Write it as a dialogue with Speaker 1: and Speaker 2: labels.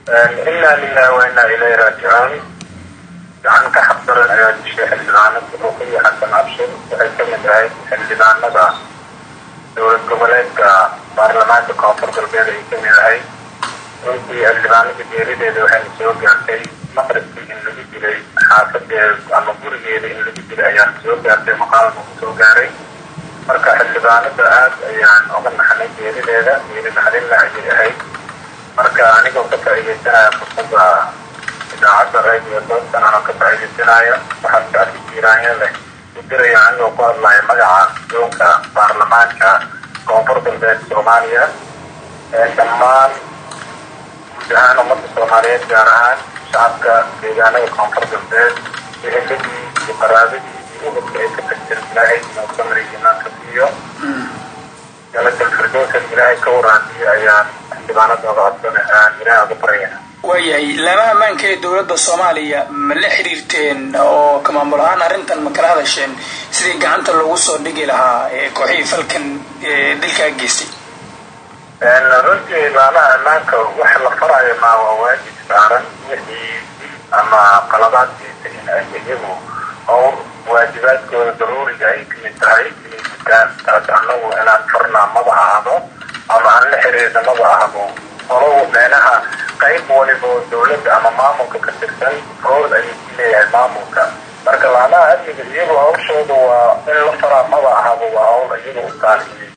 Speaker 1: inaa lilahi wa inaa ilayhi raajicuun gacan ka xaqdaran ayaa dishay xildhibaanada ruqiya xasan cabshir waxay ka mid ahayd xildhibaanada dowlad goboleedka baarlamaanka koonfur galbeed ay ka mid ahayd runtii xildhibaanada geerideeda waxayna soo gaartay maqribkii in lagu dilay xaafadeeda ama gurigeeda in lagu dilay ayaana soo gaartay maqaalka ku soo gaaray marka xildhibaanada aad ayaan uga naxnay geerideeda geeri naxdinla ayay ahayd marka anigoo ka faa'iidaysanaya fursada idaacadda radio doostan anoo ka faa'iidaysanaya waxaa shacbi jiiraanya leh u diraya anigoo ku hadlaya magaca doonka baarlamaanka koonfur galbeed soomaaliya dhammaan guud ahaan ummadda soomaaliyeed gaar ahaan shacabka deegaanada koonfur galbeed eheladii iyo qaraabadii iyo ubadka ay ka tagteen ilaahay inuu samri imaanka siiyo jalatal firdowsan ilaahay ka waraadiyo ayaan xildhibaanada oga codsana aan ilaahay uga baryana
Speaker 2: waayahay laamaha ammaanka ee dowladda soomaaliya ma la xiriirteen oo ka maamul ahaan arrintan ma kala hadasheen sidii gacanta loogu soo dhigi lahaa kooxihii falkan dilkaa geystay
Speaker 1: runtii laamaha ammaanka wax la farayo maa waa waajib saaran wixii ama qaladaad geystay in ay iyagu oo waajibaadkooda daruuriga ay kamid tahay inay gutaan taas anagu inaan farnaa maba ahdo ama aan la xiriirna maba ahdo olow meenaha qayb waliba dowladda ama maamulka ka tirsan rool ayuu ku leeyahay maamulka marka laamaha amniga iyagu hawshooda waa in la faraa maba ahaba waa hawl iyaga u taal